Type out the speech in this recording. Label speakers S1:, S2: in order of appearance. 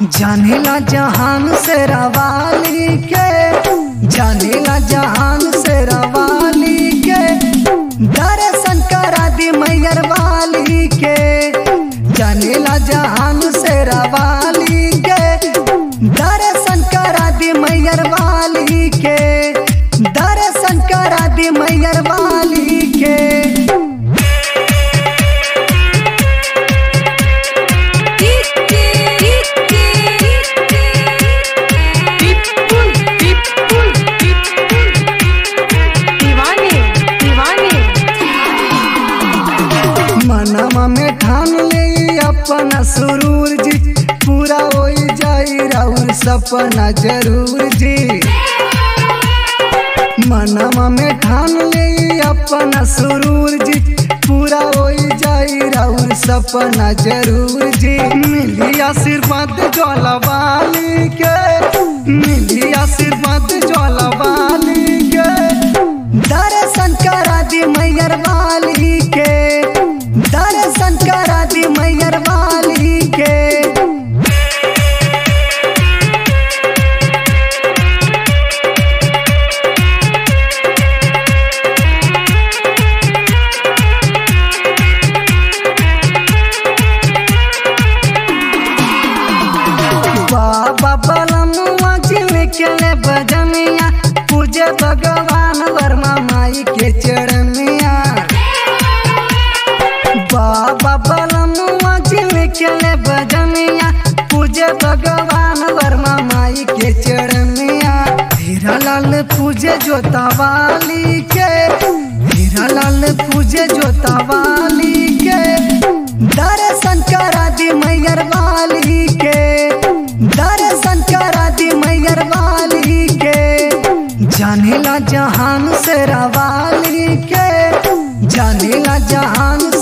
S1: जानेला जहान से रवाली के जानेला जहान से रवाली के दर्शन करा दी मैयर वाली के जानेला जहान से रवाली के दर्शन करा दी मैयर वाली के दर्शन करा दी मैयर वाली के
S2: पिपुल पिपुल पिपुल दीवाने दीवाने
S1: मनवा में ठान ले अपना सुरूर जी पूरा हो जाई राउर सपना जरूर जी मनवा में ठान ले अपना सुरूर जी पूरा हो जाई राउर सपना जरूर जी मिली आशीर्वाद ज्वाला वाली के मिली आशीर्वाद ज्वाला वाली के दर्शन करा दी मैयर वाली के दर्शन करा दी मैयर वाली के बाबा बलमुआ जिल के ले बजनिया पूजे भगवान वर्मा माई के चरणिया बाबा बलमुआ जिल के ले बजनिया पूजे भगवान वर्मा माई के चरणिया हीरा लाल पूजे जोता वाली के हीरा लाल पूजे जोता वाली के दर्शन करा दी मैयर वाली के दर्शन करा दी मैयर वाली के जानेला जहान से रवाली के जानेला जहान